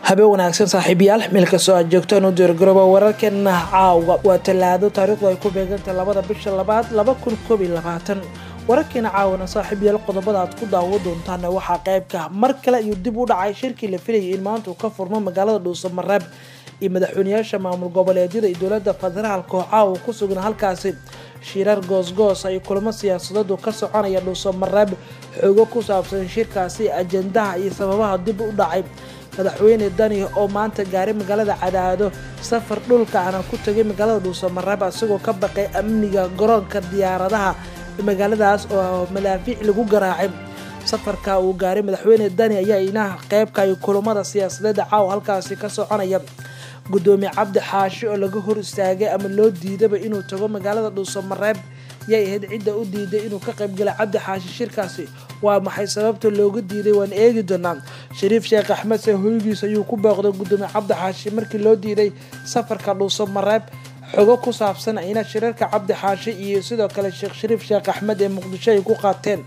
habeen wanaagsan saaxiibayaal meel kastoo aad joogtaan u diirgarooba wararkeena caawa waa talaado taariikhdu ay ku beegantay labada bisha labaad laba kun koob iyo labaatan wararkeena caawana saaxiibayaal qodobada aad ku daawo doontaan waxaa qeybka mar kale ayuu dib u dhacay shirkii la filayay in maanta uu ka furmo magaalada dhuusamareeb iyo madaxweyneyaasha maamul goboleedyada iyo dowlada federaalka oo caawa ku sugan halkaasi shirar goosgoos ay kulamo siyaasadadu ka soconaya dhuusamareeb xoogo ku saabsan shirkaasi ajendaha iyo sababaha dib u dhacay madaxweyne dani oo maanta gaaray magaalada cadaado safar dhulka ana ku tagay magaalada dhuusamareeb isagoo ka baqay amniga garoonka diyaaradaha magaaladaas oo madaafiic lagu garaacay safarka uu gaaray madaxweyne dani ayaa inaha qeybka iyo kulamada siyaasadeeda caawa halkaasi ka soconaya gudoomiye cabdi xaashi oo laga hor istaagay ama loo diidaba inuu tago magaalada dhuusamareeb yay ahayd cidda u diiday inuu ka qaybgala cabdi xaashi shirkaasi waa maxay sababta looga diiday waan eegi doonaa shariif sheekh axmed se hoygiis ayuu ku booqday gudoomiye cabdi xaashi markii loo diiday safarka dhuusamareeb xogo ku saabsan ayna shirarka cabdi xaashi iyo sidoo kale sheekh shariif sheekh axmed ee muqdisho ay ku qaateen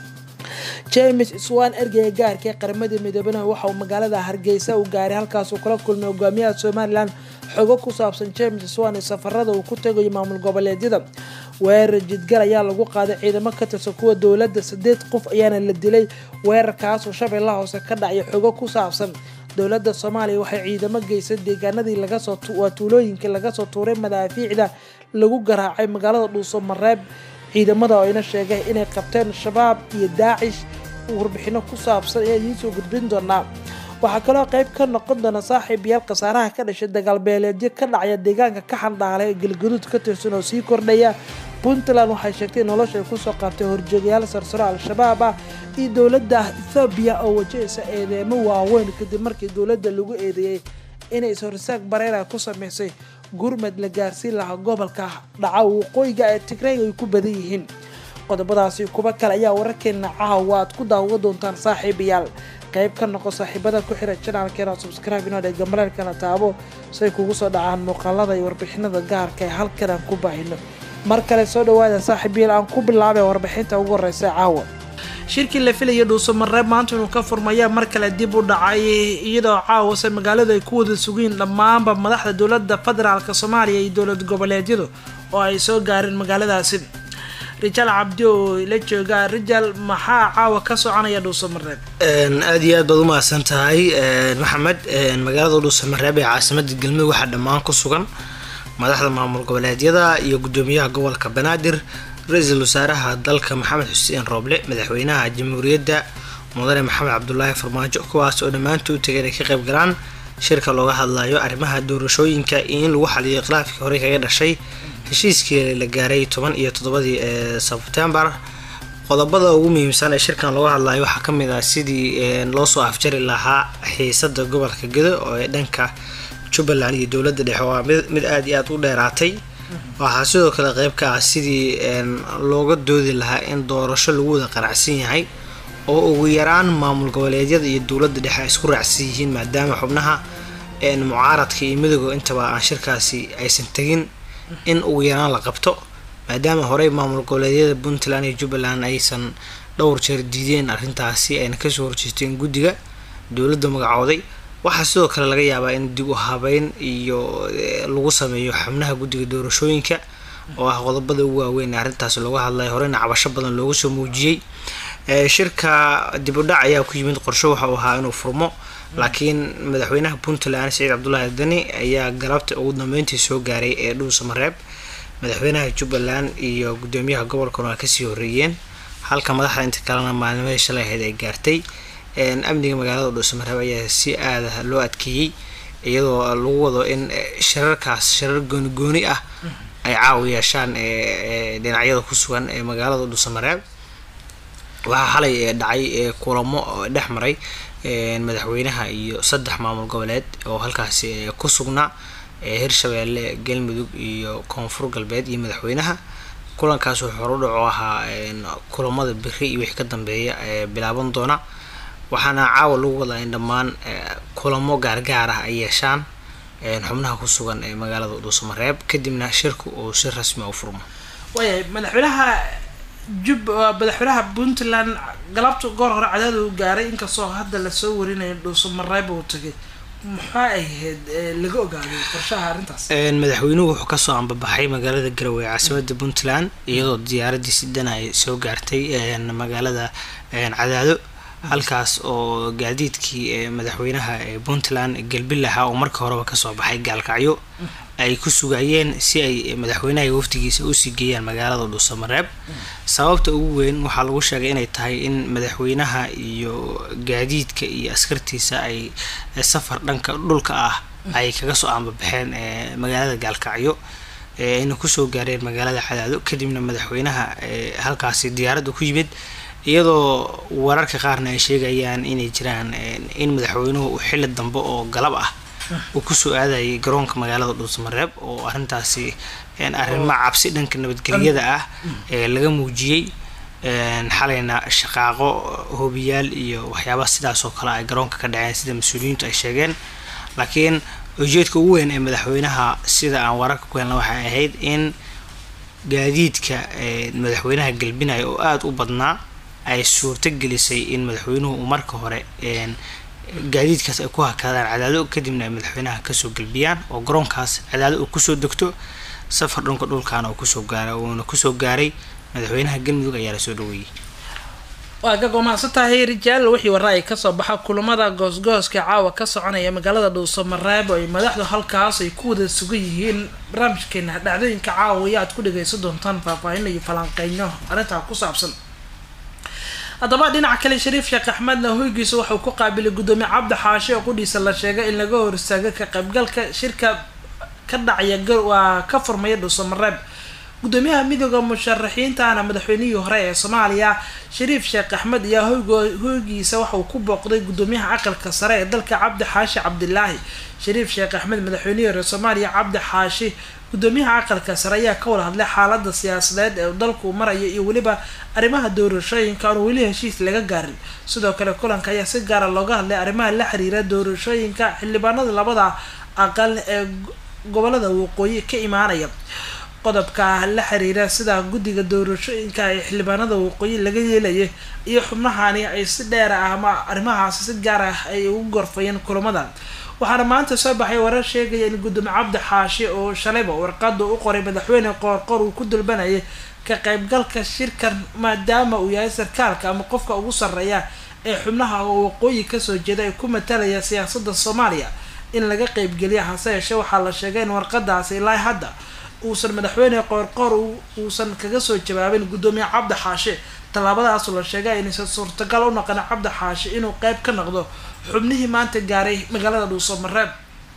james swan ergeyga gaarka ee qaramada midoobena waxauu magaalada hargeysa u gaaray halkaasuu kala kulmay hogaamiyaha somalilan xogo ku saabsan james swan ee safarada uu ku tagayo maamul goboleedyada weerar jidgal ayaa lagu qaaday ciidamo ka tirsan kuwa dowladda sideed qof ayaana la dilay weerarkaasoo shabeellaha hoose ka dhacya xogo ku saabsan dowladda soomaaliya waxay ciidamo geysay deegaanadii lagasoo tuulooyinkii lagasoo tuuray madaafiicda lagu garaacay magaalada dhuusamareeb ciidamada oo ayna sheegay inay qabteen shabaab iyo daacish warbixino ku saabsan ayaa idiin soo gudbin doonaa waxaa kaloo qayb ka noqon doona saaxiib yaal khasaaraha ka dhashay dagaalbeeleedyo ka dhacaya deegaanka ka xandhaala ee galgaduud ka tirsan oo sii kordhaya puntland waxay sheegtay nolosha ay kusoo qaabtay horjoogayaal sarsaro al-shabaab ah iyo dowladda ethoobiya oo wajahaysa eedeemo waaweyn kadib markii dowladda lagu eedeeyey inay is-horsaag bareera ku sameysay gurmad la gaarsiin lahaa gobolka dhaca waqooyiga ee tigreeg ay ku badan yihiin qodobadaasi kuba kale ayaa wararkeena caawa aad ku daawo doontaan saaxiibayaal qayb ka noqo saaxiibada ku xiran janaalkeena subscribe inoo dhee gambareerkana taabo say kugu soo dhacaan muuqaalada iyo warbixinada gaarka ee halkan aan ku baahino mar kale soo dhawaada saaxiibayaal aan ku bilaabay warbixinta ugu horeysa caawa shirkii la filaya dhuusamareeb maanta inuu ka furmaya mar kale dib u dhacay iyadoo caawase magaaladu ay ku wada sugiin dhammaanba madaxda dowlada federaalk soomaaliya iyo dowlad goboleedyadu oo ay soo gaareen magaaladaasi rijaal cabdi oo la jooga rijaal maxaa caawa ka soconaya dhuusamareeb aada iyo aad baad umahadsan tahay maxamed magaalada dhuusamareeb ee caasimada galmudug waxaa dhammaan ku sugan madaxda maamul goboleedyada iyo gudoomiyaha gobolka banaadir ra-iisul wasaaraha dalka maxamed xuseen rooble madaxweynaha jamhuuriyadda mudane maxamed cabdulaahi farmaajo kuwaas oo dhammaantu u tagay inay ka qayb galaan shirka looga hadlayo arrimaha doorashooyinka iyo in lagu xaliyo khilaafkii horey kaga dhashay heshiiskii la gaaray toban iyo toddobadii ee sebtembar qodobada ugu muhiimsan ee shirkan looga hadlayo waxaa kamid ah sidii loosoo afjari lahaa xiisada gobolka gedo oo ee dhanka jubbaland iyo dowladda dhexe waa mid aada iyo aada u dheeraatay waxaa sidoo kale qeyb ka ah sidii looga doodi lahaa in doorasho lagu wada qanacsan yahay oo ugu yaraan maamul goboleedyada iyo dowladda dhexe ay isku raacsan yihiin maadaama xubnaha mucaaradka iyo midooga intaba aan shirkaasi aysan tegin in ugu yaraan la qabto maadaama horey maamul goboleedyada puntland iyo jubbaland aysan dhowr jeer diideen arrintaasi ayna kasoo horjeesteen guddiga dowladda magacooday waxaa sidoo kale laga yaabaa in dib u habeyn iyo lagu sameeyo xubnaha guddiga doorashooyinka oo ah qodobada ugu waaweyn arrintaas looga hadlaya horeyna cabasho badan loogu soo muujiyey shirka dib u dhac ayaa ku yimid qorsho waxa uu ahaa inuu furmo laakiin madaxweynaha puntland saciid cabdulaahi dani ayaa galabta ugu dambeyntii soo gaaray ee dhuusamareeb madaxweynaha jubbaland iyo gudoomiyaha gobolkana waa kasii horeeyeen halka madaxda inta kalena maalmihii shalay ahayd ay gaartay amniga magaalada dhuusamareeb ayaa si aada loo adkeeyey iyadoo lagu wado in shirarkaas shirar gooni gooni ah ay caawa yeeshaan dhinacyada ku sugan ee magaalada dhuusamareeb waxaa xalay dhacay kulamo dhex maray madaxweynaha iyo saddex maamul goboleed oo halkaasi ku sugnaa hirshabeelle galmudug iyo koonfur galbeed iyo madaxweynaha kulankaas wuxuu horudhaco ahaa kulamada beri iyo wixii ka dambeeya ee bilaaban doona waxaana caawa lagu wadaa in dhammaan kulamo gaargaar ah ay yeeshaan xubnaha ku sugan ee magaalada dhuusamareeb kadibna shirku uu si rasmi u furmo waayahay madaxweynaha jub madaxweynaha puntland galabta goor hore cadaada uu gaaray inkastoo hadda lasoo warinayo dhuusamareeb uu tagay maxaa ahayd laga ogaaday qorshaha arrintaas madaxweynuhu wuxuu kasoo ambabaxay magaalada garowe caasimada puntland iyadoo diyaaradii sidana ay soo gaartay magaalada cadaado halkaas oo gaadiidkii madaxweynaha puntland galbilaha oo marka horeba kasoo baxay gaalkacyo ay ku sugayeen si ay madaxweynaha iyo waftigiisa usii geeyaan magaalada dhuusamareeb sababta ugu weyn waxaa lagu sheegay inay tahay in madaxweynaha iyo gaadiidka iyo askartiisa ay safar dhanka dhulka ah ay kaga soo ambabaxeen magaalada gaalkacyo ayna kusoo gaareen magaalada cadaado kadibna madaxweynaha halkaasi diyaaradda ku yimid iyadoo wararka qaarna ay sheegayaan inay jiraan in madaxweynuhu xilli dambe oo galab ah uu kusoo aadayay garoonka magaalada dhuusamareeb oo arrintaasi arrimo cabsi dhanka nabadgelyada ah ee laga muujiyey xalayna shaqaaqo hobiyaal iyo waxyaaba sidaas oo kale ay garoonka ka dhaceen sida mas-uuliyiintu ay sheegeen laakiin ujeedka ugu weyn ee madaxweynaha sida aan wararka ku helna waxay ahayd in gaadiidka madaxweynaha galbinaya oo aada u badnaa ay suurto gelisay in madaxweynuhu uu marka hore gaadiidkaas ay ku hakadaan cadaado kadibna ay madaxweynaha kasoo galbiyaan oo garoonkaas cadaado uu kusoo degto safar dhanka dhulkaana uu kusoo gaara uuna kusoo gaaray madaxweynaha galmudug ayaa lasoo dhaweeyey waa ka gomaansan tahay rijaal wixii warra ay kasoo baxa kulamada goosgooska caawa ka soconaya magaalada dhuusamareeb oo ay madaxdu halkaas ay ku wada sugan yihiin barnaamijkeena dhacdooyinka caawa iyo aad ku dhagaysan doontaan faahfaahin iyo falanqeyno arrintaa ku saabsan haddaba dhinaca kale shariif sheekh axmedna hoygiisa waxauu ku qaabilay guddoomiye cabdi xaashi oo qudhiisa la sheegay in laga hor istaago ka qaybgalka shirka ka dhacaya waa ka furmaya dhuusamareeb guddoomiyaha midooda musharaxiintana madaxweynihii hore ee soomaaliya shariif sheekh axmed ayaa hoyg hoygiisa waxauu ku booqday guddoomiyaha aqalka sare ee dalka cabdi xaashi cabdilaahi shariif sheekh axmed madaxweynihii hore soomaaliya cabdi xaashi guddoomiyaha aqalka sare ayaa ka wada hadlay xaalada siyaasadeed ee dalku maraya iyo weliba arrimaha doorashooyinka aan weli heshiis laga gaarin sidoo kale kulanka ayaa si gaara looga hadlay arrimaha la xiriira doorashooyinka xildhibaanada labada aqal ee gobolada waqooyi ka imaanaya qodobka la xiriira sida guddiga doorashooyinka ee xildhibaanada waqooyi laga yeelaya iyo xubnahani ay si dheer ah ama arrimahaasi si gaar ah ay ugu gorfayeen kulamada waxaana maanta soo baxay warar sheegaya in guddoomiye cabdi xaashi oo shalayba warqada u qoray madaxweyne qoorqoor uu ku dalbanayay ka qaybgalka shirkan maadaama uu yahay sarkaalka ama qofka ugu sarreeya ee xubnaha oo waqooyi kasoo jeeda ay ku matalaya siyaasada soomaaliya in laga qeybgeliya hase yeeshee waxaa la sheegay in warqadaasi ilaa hadda uusan madaxweyne qoorqoor uusan kaga soo jawaabin guddoomiye cabdi xaashi tallaabadaasu la sheegay inaysan suurtagal u noqon cabdi xaashi inuu qeyb ka noqdo xubnihii maanta gaaray magaalada dhuusamareeb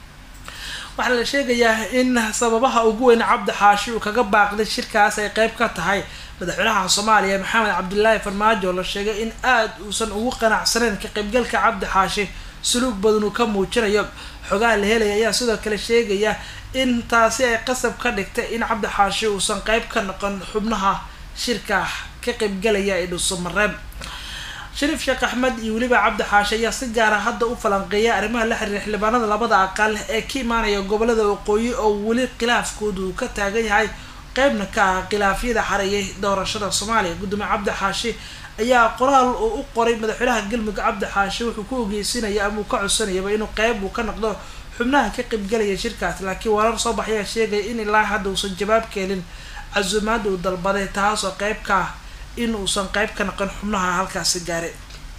waxaa la sheegayaa in sababaha ugu weyn cabdi xaashi uu kaga baaqday shirkaas ay qeyb ka tahay madaxweynaha soomaaliya maxamed cabdilaahi farmaajo oo la sheegay in aada uusan ugu qanacsaneyn ka qeybgalka cabdi xaashi suluug badan uu ka muujinayo xogaha la helaya ayaa sidoo kale sheegaya in taasi ay qasab ka dhigtay in cabdi xaashi uusan qeyb ka noqon xubnaha shirka ka qeybgalaya ee dhuusamareeb shariif sheekh axmed iyo weliba cabdi xaashi ayaa si gaara hadda u falanqeeya arrimaha la xiriira xildhibaanada labada aqal ee ka imaanaya gobolada waqooyi oo weli khilaafkooda uu ka taagan yahay qeybna ka ah khilaafyada xareeyay doorashada soomaaliya guddoomiye cabdi xaashi ayaa qoraal uu u qoray madaxweynaha galmudug cabdi xaashi wuxuu ku ogeysinaya ama uu ka codsanayaba inuu qeyb uu ka noqdo xubnaha ka qeybgalaya shirkaas laakiin warar soo baxayaa sheegaya in ilaa hadda uusan jawaab keenin casuumaada uu dalbaday taasoo qeyb ka ah in uusan qeyb ka noqon xubnaha halkaasi gaaray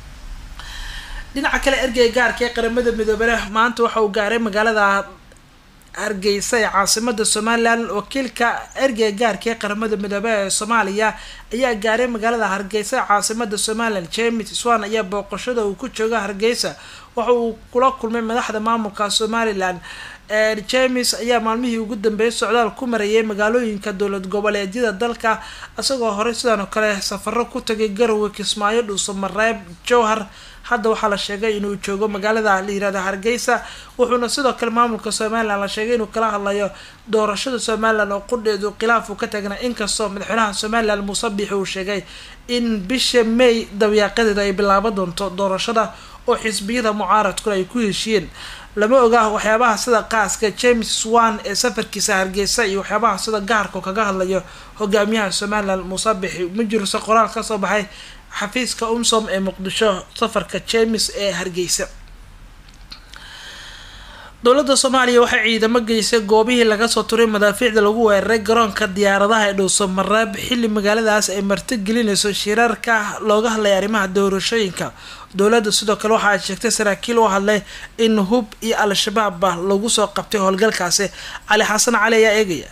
dhinaca kale ergeyga gaarka ee qaramada midoobena maanta waxa uu gaaray magaalada hargeysa ee caasimada somalilan wakiilka ergeyga gaarka ee qaramada midoobe ee soomaaliya ayaa gaaray magaalada hargeysa ee caasimada somalilan james swan ayaa booqashada uu ku jooga hargeysa waxa uu kula kulmay madaxda maamulka somalilan james ayaa maalmihii ugu dambeeyay socdaal ku marayay magaalooyinka dowlad goboleedyada dalka isagoo horey sidaan oo kale safaro ku tagay garowe kismaayo dhuusamareeb jowhar hadda waxaa la sheegay inuu joogo magaalada la yirahda hargeysa wuxuuna sidoo kale maamulka somalilan la sheegay inuu kala hadlayo doorashada somalilan oo qudheedu khilaaf uu ka tagnaa inkastoo madaxweynaha somalilan muuse biixi uu sheegay in bisha may dawiyaaqadeeda ay bilaaban doonto doorashada oo xisbiyada mucaaradkuna ay ku heshiiyeen lama oga waxyaabaha sida qaaska james swan ee safarkiisa hargeysa iyo waxyaabaha sida gaarka kaga hadlayo hogaamiyaha somalilan muuse bixi ma jirose qoraal kasoo baxay xafiiska umsom ee muqdisho safarka james ee hargeysa dowladda soomaaliya waxay ciidamo geysay goobihii laga soo turay madaafiicda lagu weeraray garoonka diyaaradaha ee dhowso mareeb xilli magaaladaas ay martigelinayso shirarka looga hadlaya arrimaha doorashooyinka dowladda sidoo kale waxa ay sheegtay saraakiil u hadlay in hub iyo al-shabaabba lagu soo qabtay howlgalkaasi cali xasan cali ayaa eegaya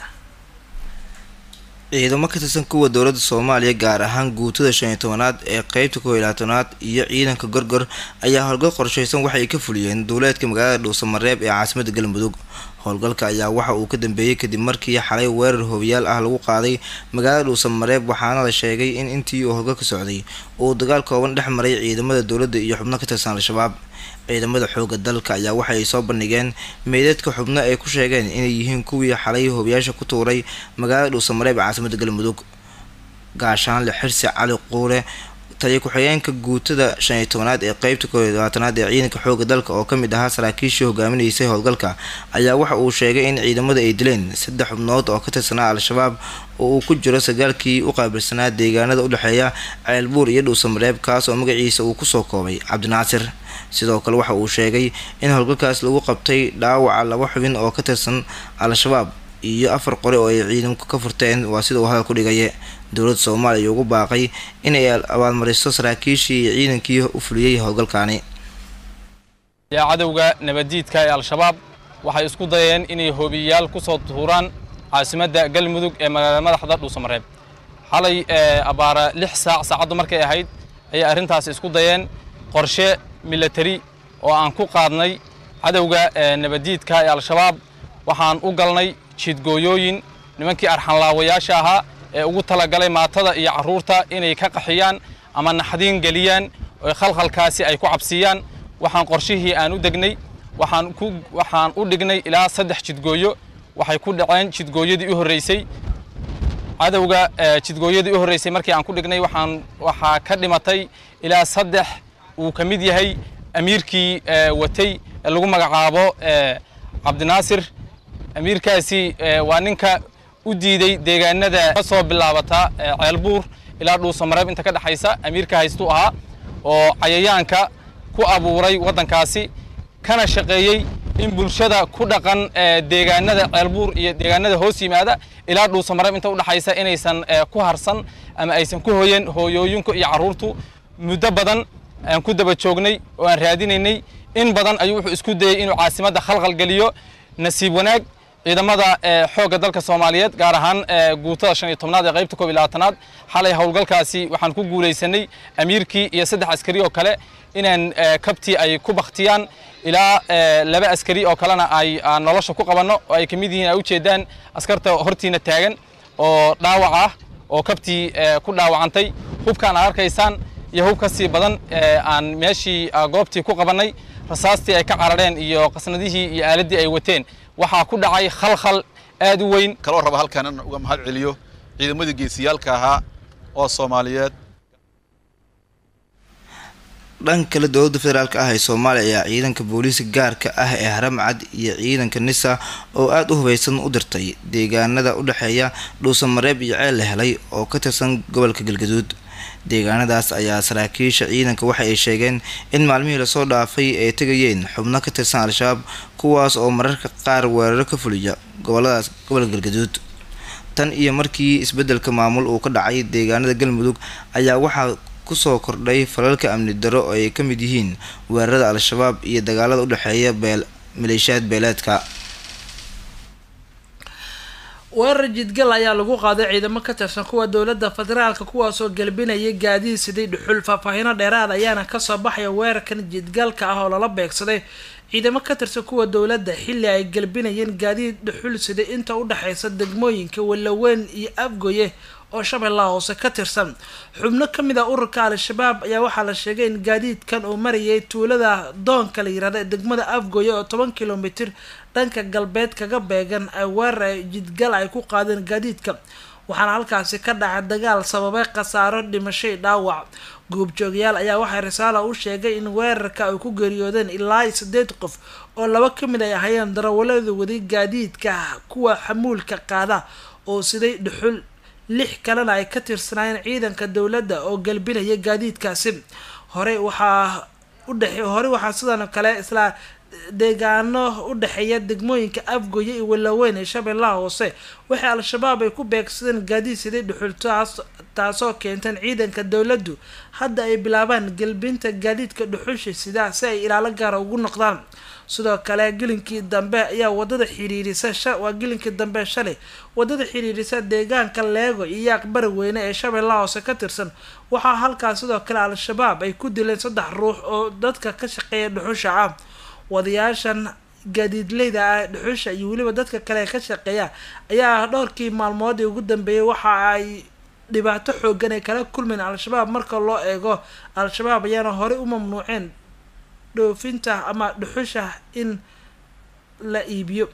ciidamo ka tirsan kuwa dowladda soomaaliya gaar ahaan guutada shan iyo tobanaad ee qeybta kow iyo labaatanaad iyo ciidanka gorgor ayaa howlgal qorsheysan waxa ay ka fuliyeen duuleedka magaalada dhuusamareeb ee caasimada galmudug howlgalka ayaa waxa uu ka dambeeyey kadib markii xalay weerar hoobiyaal ah lagu qaaday magaalada dhuusamareeb waxaana la sheegay in intii uu howlgalka socday uu dagaal kooban dhex maray ciidamada dowladda iyo xubno ka tirsan al-shabaab ciidamada xooga dalka ayaa waxa ay soo bandhigeen meydadka xubno ay ku sheegeen inay yihiin kuwii xalay hoobiyaasha ku tuuray magaalada dhuusamareeb ee caasimada galmudug gaashaanle xirsi cali quule taliya ku-xigeenka guutada shan iyo tobanaad ee qeybta koob iyo labaatanaad ee ciidanka xooga dalka oo kamid ahaa saraakiishii hogaaminaysay howlgalka ayaa waxa uu sheegay in ciidamada ay dileen saddex xubnood oo ka tirsanaa al-shabaab oo uu ku jiro sagaalkii u qaabilsanaa deegaanada udhexeeya ceelbuur iyo dhuusamareeb kaas oo magaciisa uu kusoo koobay cabdinaasir sidoo kale waxa uu sheegay in howlgalkaas lagu qabtay dhaawaca laba xubin oo ka tirsan al-shabaab iyo afar qore oo ay ciidanku ka furteen waa sida uu hadal ku dhigaya dowladda soomaaliya ugu baaqay inay abaalmariso saraakiishii iyo ciidankii u fuliyey howlgalkaani yaa cadowga nabaddiidka ee al-shabaab waxay isku dayeen inay hoobiyayaal ku soo tuuraan caasimadda galmudug ee magaalada madaxda dhuusamareeb xalay abaara lix saac saacaddu markay ahayd ayay arrintaas isku dayeen qorshe milatari oo aan ku qaadnay cadowga nabaddiidka ee al-shabaab waxaan u galnay jidgooyooyin nimankii arxanlaawayaasha ahaa ee ugu talagalay maatada iyo carruurta inay ka qaxiyaan ama naxdiin geliyaan oo khalkhalkaasi ay ku cabsiiyaan waxaan qorshihii aan u degnay waxaan ku waxaan u dhignay ilaa saddex jidgooyo waxay ku dhaceen jidgooyadii u horreysay cadowga jidgooyadii u horreysay markii aan ku dhignay waxaan waxaa ka dhimatay ilaa saddex uu ka mid yahay amiirkii watay ee lagu magacaabo cabdinaasir amiirkaasi waa ninka u diiday deegaanada ka soo bilaabata ceelbuur ilaa dhuusamareeb inta ka dhexaysa amiirka haystuu ahaa oo cayayaanka ku abuuray waddankaasi kana shaqeeyey in bulshada ku dhaqan deegaanada ceelbuur iyo deegaanada hoos yimaada ilaa dhuusamareeb inta udhexaysa inaysan ku harsan ama aysan ku hoyan hooyooyinku iyo carruurtu muddo badan aan ku daba joognay oo aan raadinaynay in badan ayuu wuxuu isku dayey inuu caasimadda khalkhal geliyo nasiib wanaag ciidamada xoogga dalka soomaaliyeed gaar ahaan guutada shan iyo tobnaad ee qaybta koob iyo labaatanaad xalay howlgalkaasi waxaan ku guulaysanay amiirkii iyo saddex askari oo kale inaan kabtii ay ku baktiyaan ilaa laba askari oo kalena ay nolosha ku qabanno oo ay ka mid yihiin ay ujeedaan askarta hortiina taagan oo dhaawac ah oo kabtii ku dhaawacantay hubkaan aad arkaysaan iyo hub ka sii badan aan meeshii goobtii ku qabannay rasaastii ay ka carareen iyo qasnadihii iyo aaladdii ay wateen waxaa ku dhacay khalkhal aad u weyn kaloo raba halkaan in uga mahad celiyo ciidamadii geesiyaalka ahaa oo soomaaliyeed dhanka kale dowladda federaalk ah ee soomaaliya ayaa ciidanka booliiska gaarka ah ee haramcad iyo ciidanka nisa oo aada u hubaysan u dirtay deegaanada u dhexeeya dhuusamareeb iyo ceel la helay oo ka tirsan gobolka galgaduud deegaanadaas ayaa saraakiisha ciidanka waxa ay sheegeen in maalmihii lasoo dhaafay ay tegayeen xubno ka tirsan al-shabaab kuwaas oo mararka qaar weeraro ka fuliya goboladaas gobolka galgaduud tan iyo markii isbeddelka maamul uu ka dhacay deegaanada galmudug ayaa waxaa kusoo kordhay falalka amni daro oo ay ka mid yihiin weerarada al-shabaab iyo dagaalada u dhexeeya beel maleeshiyaad beeleedka weerar jidgal ayaa lagu qaaday ciidamo ka tirsan kuwa dowladda federaalka kuwaasoo galbinayay gaadiid siday dhuxul faahfaahino dheeraad ayaana kasoo baxaya weerarkan jidgalka ah oo lala beegsaday ciidamo ka tirsan kuwa dowladda xilli ay galbinayeen gaadiid dhuxul siday inta u dhexeysa degmooyinka wallaweyn iyo afgoye oo shabeellaha hoose ka tirsan xubno ka mid ah ururka al-shabaab ayaa waxaa la sheegay in gaadiidkan uu marayay tuulada doonka la yirahda ee degmada afgoye oo toban kilomitir dhanka galbeed kaga beegan ay weerar jidgal ay ku qaadeen gaadiidka waxaana halkaasi ka dhacay dagaal sababay khasaaro dhimashay dhaawac goobjoogayaal ayaa waxay risaala u sheegay in weerarka ay ku geeriyoodeen ilaa sideed qof oo laba ka mid ay ahayeen darawalada waday gaadiidka kuwa xamuulka qaada oo siday dhuxul lix kalena ay ka tirsanaayeen ciidanka dowladda oo galbinaya gaadiidkaasi horey waxaa udhexe horey waxaa sidoo kale isla deegaano u dhexeeya degmooyinka afgoye iyo walaweyn ee shabeellaha hoose waxay al-shabaab ay ku beegsadeen gaadiid siday dhuxul taas taasoo keentan ciidanka dowladdu hadda ay bilaabaan gelbinta gaadiidka dhuxusha sida si ay ilaalo gaara ugu noqdaan sidoo kale gelinkii dambe ayaa wadada xiriirisa waa gelinkii dambe shalay wadada xiriirisa deegaanka leego iyo aqbari weyne ee shabeellaha hoose ka tirsan waxaa halkaas sidoo kale al-shabaab ay ku dileen saddex ruux oo dadka ka shaqeeya dhuxusha ah wadayaashan gaadiidleyda ah dhuxusha iyo weliba dadka kale ka shaqeeya ayaa dhowrkii maalmood ee ugu dambeeyay waxa ay dhibaato xoogan ay kala kulmeen al-shabaab marka loo eego al-shabaab ayaana horey u mamnuuceen dhoofinta ama dhuxusha in la iibiyo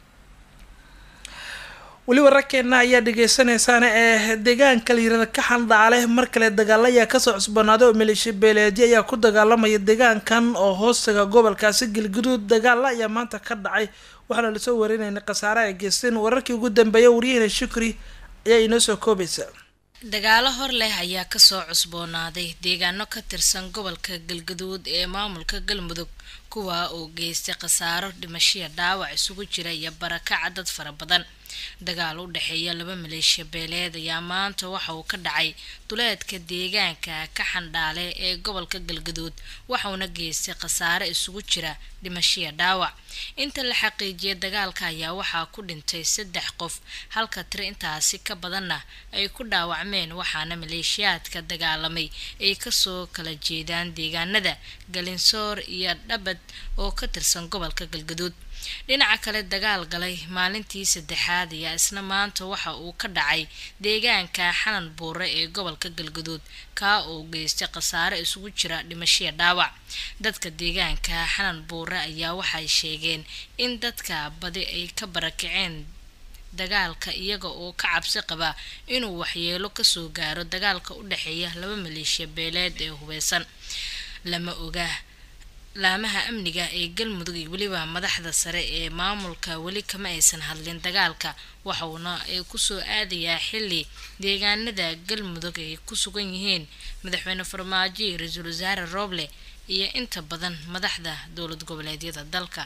weli wararkeena ayaa dhegeysaneysaan ee deegaanka layirada ka xandhaale mar kale dagaalo ayaa kasoo cusbanaaday oo maleeshiya beeleedyo ayaa ku dagaalamaya deegaankan oo hoostaga gobolkaasi galguduud dagaala ayaa maanta ka dhacay waxaana lasoo warinayna khasaare ay geysteen wararkii ugu dambeeya waryahena shukri ayaa inoo soo koobaysa dagaalo hor leh ayaa kasoo cusboonaaday deegaano ka tirsan gobolka galgaduud ee maamulka galmudug kuwaa oo geystay khasaaro dhimashiya dhaawac isugu jira iyo barakaca dad fara badan dagaal u dhexeeya laba maleeshiya beeleed ayaa maanta waxa uu ka dhacay duleedka deegaanka ka xandhaale ee gobolka galgaduud waxauna geystay khasaare isugu jira dhimashiya dhaawac inta la xaqiijiyay dagaalka ayaa waxaa ku dhintay saddex qof halka tiri intaasi ka badanna ay ku dhaawacmeen waxaana maleeshiyaadka dagaalamay ay kasoo kala jeedaan deegaanada galinsoor iyo dhabad oo ka tirsan gobolka galgaduud dhinaca kale dagaal galay maalintii saddexaad ayaa isna maanta waxa uu ka dhacay deegaanka xanan buure ee gobolka galgaduud kaa oo geystay khasaare isugu jira dhimashiya dhaawac dadka deegaanka xanan buure ayaa waxay sheegeen in dadka badi ay ka barakaceen dagaalka iyaga oo ka cabsi qaba inuu waxyeelo kasoo gaaro dagaalka u dhexeeya laba maleeshiya beeleed ee hubeysan lama oga laamaha amniga ee galmudug iyo weliba madaxda sare ee maamulka weli kama aysan hadlin dagaalka waxauna ay kusoo aadayaa xili deegaanada galmudug ay ku sugan yihiin madaxweyne farmaajo iyo ra-iisul wasaare rooble iyo inta badan madaxda dowlad goboleedyada dalka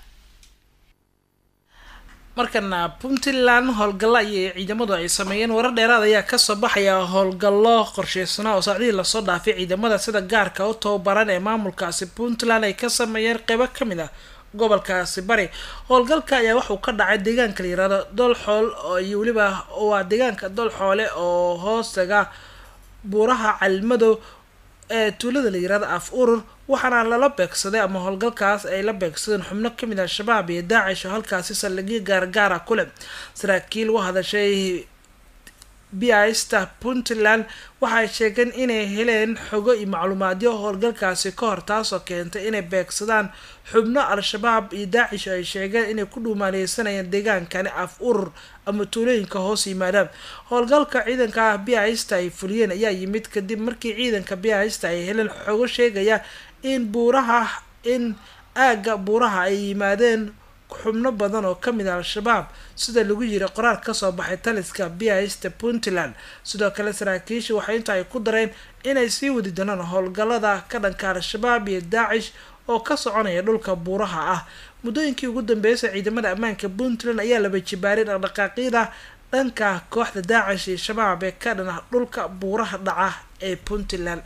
markana puntland howlgallo ayay ciidamadu ay sameeyeen warar dheeraad ayaa kasoo baxaya howlgallo qorsheysana oo saacdihii lasoo dhaafay ciidamada sida gaarka u tababaran ee maamulkaasi puntland ay ka sameeyeen qeybo kamid ah gobolkaasi bari howlgalka ayaa waxuu ka dhacay deegaanka layirahdo dolxool iyo weliba waa deegaanka dolxoole oo hoostaga buuraha calimadow ee tuulada layirahdo af urur waxaana lala beegsaday ama howlgalkaas ay la beegsadeen xubno kamid ah shabaab iyo daacish oo halkaasi saldhigyo gaargaara ku leh saraakiil u hadashay bista puntland waxay sheegeen inay heleen xogo iyo macluumaadyo howlgalkaasi ka hor taasoo keentay inay beegsadaan xubno al-shabaab iyo daacish ay sheegeen inay ku dhuumaaleysanayeen deegaankani af urur ama tuulooyinka hoos yimaadaan howlgalka ciidanka bista ay fuliyeen ayaa yimid kadib markii ciidanka bista ay heleen xogo sheegaya in buuraha in aagga buuraha ay yimaadeen xubno badan oo kamid ah al-shabaab sida lagu yiri qoraal kasoo baxay taliska bista puntland sidoo kale saraakiisha waxay inta ay ku dareen inay sii wadi doonaan howlgalada ka dhanka al-shabaab iyo daacish oo ka soconaya dhulka buuraha ah muddooyinkii ugu dambeysay ciidamada ammaanka puntland ayaa laba jibaaray dhaqdhaqaaqyada dhanka kooxda daacish iyo shabaab ee ka dhan dhulka buuraha dhaca ee puntland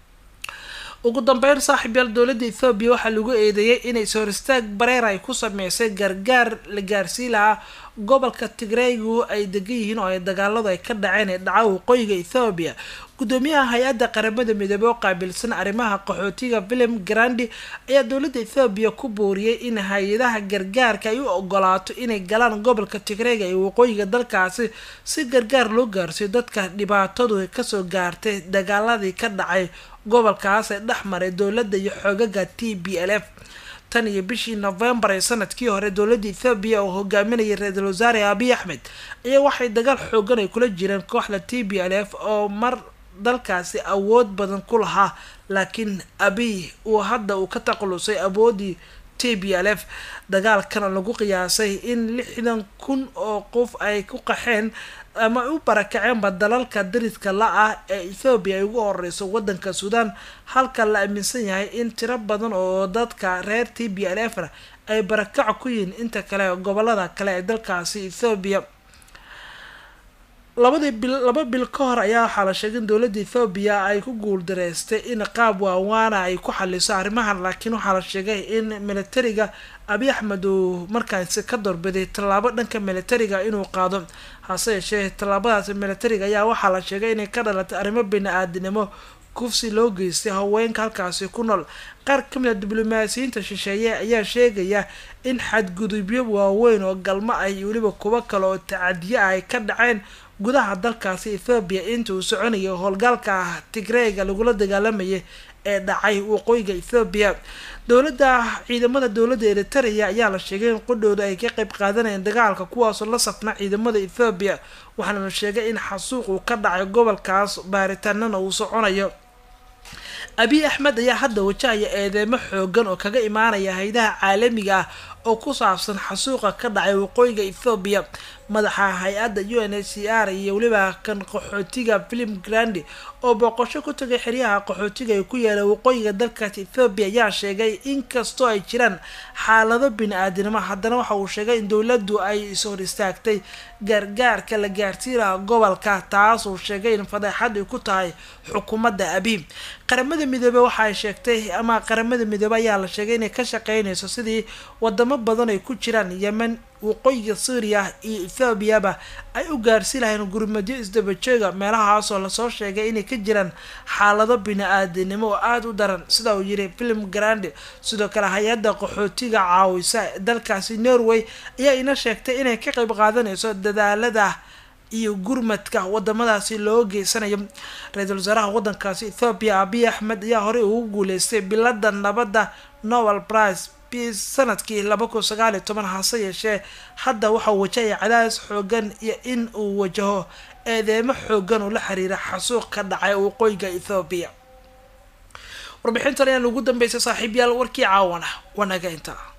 ugu dambeyn saaxiibyaal dowladda ethoobiya waxaa lagu eedeeyay inay soor istaag bareer ay ku sameysay gargaar la gaarsii lahaa gobolka tigreygu ay degan yihiin oo ay dagaaladu ay ka dhaceen ee dhaca waqooyiga ethoobiya gudoomiyaha hay-adda qaramada midoobey oo qaabilsan arrimaha qaxootiga william grandi ayaa dowladda ethoobiya ku booriyey in hay-adaha gargaarka ay u ogolaato inay galaan gobolka tigreyga ee waqooyiga dalkaasi si gargaar loo gaarsiiyo dadka dhibaatadu kasoo gaartay dagaaladii ka dhacay gobolkaas ee dhex maray dowladda iyo xoogaga t b l f tan iyo bishii novembar ee sanadkii hore dowladda ethoobiya oo hogaaminayay ra-iisul wasaare abiy axmed ayaa waxay dagaal xoogan ay kula jireen kooxda t b l f oo mar dalkaasi awood badan ku lahaa laakiin abiy uu hadda uu ka taqalusay awoodii t b l f dagaalkana lagu qiyaasay in lixdan kun oo qof ay ku qaxeen ama ay u barakaceenba dalalka dariska la-ah ee ethoobiya ay ugu horeyso wadanka suudaan halka la aaminsan yahay in tiro badan oo dadka reer t b l f na ay barakac ku yihiin inta kale gobolada kale ee dalkaasi ethoobiya labadii bil laba bil ka hor ayaa waxaa la sheegay in dowladda ethoobiya ay ku guuldareystay in qaab waawaana ay ku xaliso arrimahan laakiin waxaa la sheegay in militariga abiy axmed uu markaasi ka doorbiday tallaabo dhanka militariga inuu qaado hase yeeshee tallaabadaasi militariga ayaa waxaa la sheegay inay ka dhalatay arrimo bini-aadinimo kufsi loo geystay haweenka halkaasi ku nool qaar ka mid a diblomaasiyiinta shisheeye ayaa sheegaya in xadgudubyo waaweyn oo galmo ah iyo weliba kuwo kale oo tacadiyo ah ay ka dhaceen gudaha dalkaasi ethoobiya inta uu soconayay howlgaalka ah tigreega lagula dagaalamayay ee dhacay waqooyiga ethoobiya dowladda ciidamada dowladda eritrea ayaa la sheegay in qudhooda ay ka qeyb qaadanayeen dagaalka kuwaasoo la safna ciidamada ethoobiya waxaana la sheegay in xasuuq uu ka dhacay gobolkaas baaritaanana uu soconayo abiy axmed ayaa hadda wajahaya eedeemo xoogan oo kaga imaanaya haydaha caalamiga ah oo ku saabsan xasuuqa ka dhacay waqooyiga ethoobiya madaxa hay-adda u n h c r iyo weliba kan qaxootiga philip grandi oo booqasho ku tagay xeryaha qaxootiga ee ku yaala waqooyiga dalkaas ethoobiya ayaa sheegay inkastoo ay jiraan xaalado bini-aadinimo haddana waxa uu sheegay in dowladdu ay ishor istaagtay gargaarka la gaarsiinaha gobolka taas uu sheegay in fadeexad ay ku tahay xukuumadda abiy qaramada midoobe waxa ay sheegtay ama qaramada midoobe ayaa la sheegay inay ka shaqeynayso sidii wadamo badan ay ku jiraan yemen waqooyiga suuriya iyo ethoobiaba ay u gaarsi lahayn gurmadyo isdabajooga meelahaasoo lasoo sheegay inay ka jiraan xaalado bini-aadinimo oo aada u daran sida uu yiri film grande sidoo kale hay-adda qaxootiga caawisa dalkaasi norway ayaa ina sheegtay inay ka qeyb qaadanayso dadaalada iyo gurmadka wadamadaasi loo geysanayo ra-iisul wasaaraha wadankaasi ethoobiya abiy axmed ayaa horey ugu guuleystay bilada nabadda novel price sanadkii laba kun sagaal iyo toban hase yeeshee hadda waxauu wajahaya cadaadis xoogan iyo in uu wajaho eedeemo xoogan oo la xiriira xasuuq ka dhacay waqooyiga ethoobiya warbixintan ayaan ugu dambeysay saaxiibyaal warkii caawana wanaga intaa